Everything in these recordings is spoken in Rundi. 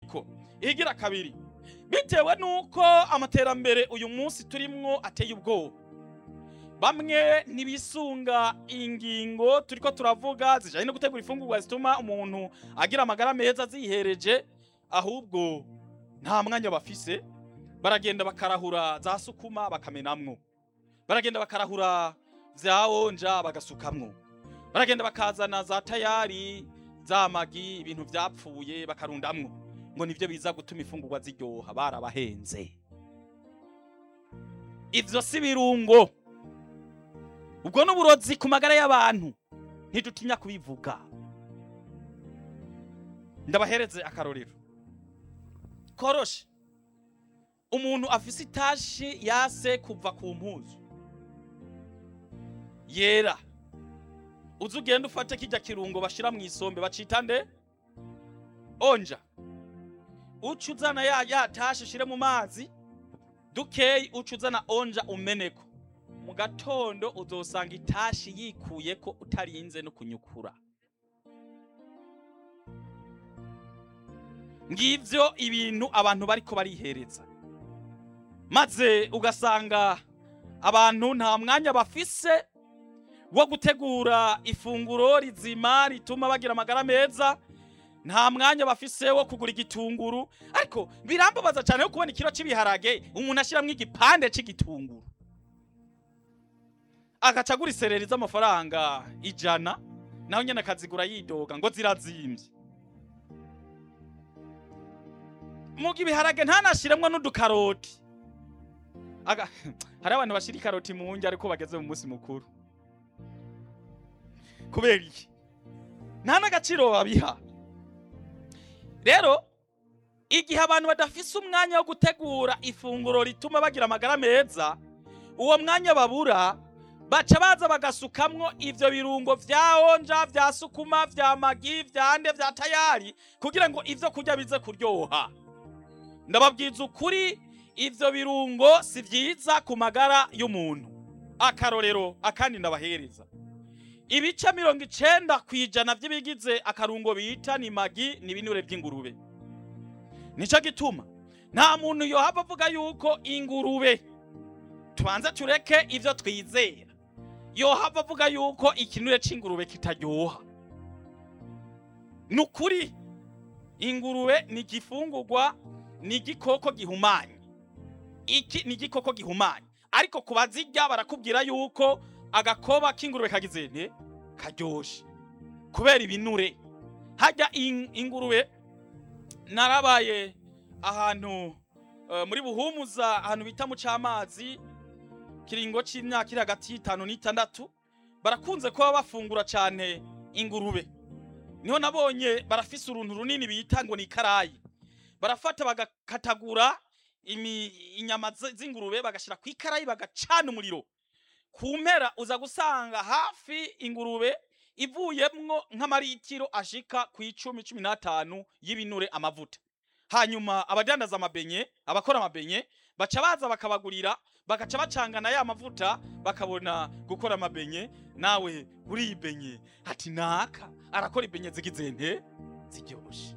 ariko ihigira kabiri bitewe n'uko amaterambere uyu munsi turimwo ateye ubwoba bamwe ntibisunga ingingo turiko turavuga zijanye no gutegura ifungurwa zituma umuntu agira amagara meza zihereje ahubwo nta mwanya bafise baragenda bakarahura za sukuma bakamenamwo baragenda bakarahura vya onja bagasukamwo baragenda bakazana za tayari za magi ibintu vyapfuye bakarundamwo ngo nivyo biza gutuma ifungurwa ziryoha barabahenze ivyo si birungo ubwo n'uburozi ku magara y'abantu ntidutinya kubivuga ndabahereze akarorero koroshe umuntu afise itashi yase kuva ku mpuzu yera uzi ugenda ufate kirya kirungo bashira mu isombe bacita nde onja uca uzana ya ya tashi ushire mu mazi dukeyi uca uzana onja umeneko mu gatondo uzosanga itashi yikuyeko utarinze no kunyukura ngivyo ibintu abantu bariko barihereza maze ugasanga abantu nta mwanya bafise wo gutegura ifunguro rizima rituma bagira amagara meza nta mwanya bafise wo kugura igitunguru ariko birambabaza cyane yo kubona ikiro cy'ibiharage umuntu ashyiramo igipande cy'igitunguru agaca agura isereri z'amafaranga ijana naho nyine akazigura yidoga ngo zirazimbye muga ibiharage ntanashiremwo n'udukaroti Aga- hari abantu bashira ikaroti mu ndya ariko bageze mu munsi mukuru kubera iki nta n'agaciro babiha rero igihe abantu badafise umwanya wo gutegura ifunguro rituma bagira amagara meza uwo mwanya babura baca baza bagasukamwo ivyo birungo vya onja vya sukuma vya magi vya nde vya tayari kugira ngo ivyo kurya bize kuryoha ndababwiza ukuri ivyo birungo si vyiza ku magara y'umuntu akarorero akandi ndabahereza ibice mirongo icenda ku ijana vy'ibigize akarungo bita ni magi ni ibinure vy'ingurube nico gituma nta muntu yohava avuga yuko ingurube tubanze tureke ivyo twizera yohava avuga yuko ikinure c'ingurube kitaryoha ni ukuri ingurube ni igifungurwa ni igikoko gihumanye iki ni igikoko gihumanye ariko ku bazirya barakubwira yuko agakoba k'ingurube kagize nte karyoshe kubera ibinure hajya in- ingurube narabaye ahantu eh, muri buhumuza ahantu bita mu cy'amazi kiringo c'imyaka iri hagati y'itanu n'itandatu barakunze kuba bafungura cyane ingurube niho nabonye barafise uruntu runini bita ngo ni ikarayi barafata bagakatagura imi- inyama z- z'ingurube bagashira ku ikarayi bagacana umuriro ku mpera uza gusanga hafi ingurube ivuyemwo nk'amaritiro ashika ku icumi cumi n'atanu y'ibinure amavuta hanyuma abadandaza amabenye abakora amabenye baca baza bakabagurira bagaca bacangana ya mavuta bakabona gukora amabenye nawe uriye ibenye ati naka arakora ibenye zigize nte ziryoshe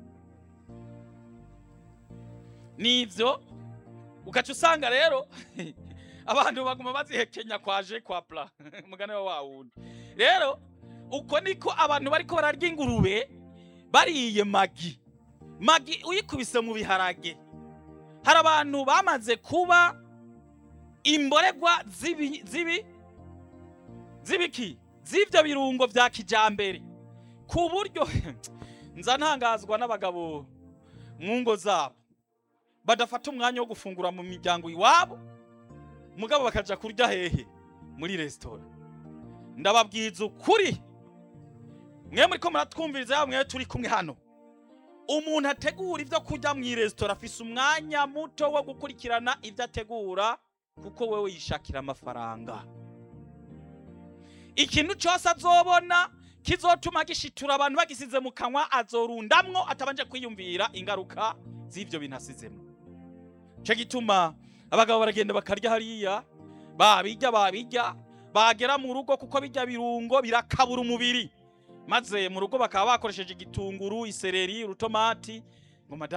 nivyo ugaca usanga rero abantu baguma bazihekenya kwaje kwa pla mugane wa wawundi rero uko niko abantu bariko bararya ingurube bariye magi magi uyikubise mu biharage hari abantu bamaze kuba imboregwa zibi zibi zibiki z'ivyo birungo vya kijambere ku buryo nza ntangazwa n'abagabo mu ngo zabo badafata umwanya wo gufungura mu miryango iwabo mugabo bakaja kurya hehe muri resitora ndababwiza ukuri mwe muriko muratwumviriza yaba mwe turi kumwe hano umuntu ategura ivyo kurya mu resitora afise umwanya muto wo gukurikirana ivyo ategura kuko wewe yishakira amafaranga ikintu cyose azobona kizotuma gishitura abantu bagisize mu kanwa azorundamwo atabanje kwiyumvira ingaruka z'ivyo bintu asizemo cyo gituma abagabo baragenda bakarya hariya babirya babirya bagera mu rugo kuko bijya birungo birakabura umubiri maze mu rugo bakaba bakoresheje igitunguru isereri urutomati ngo madame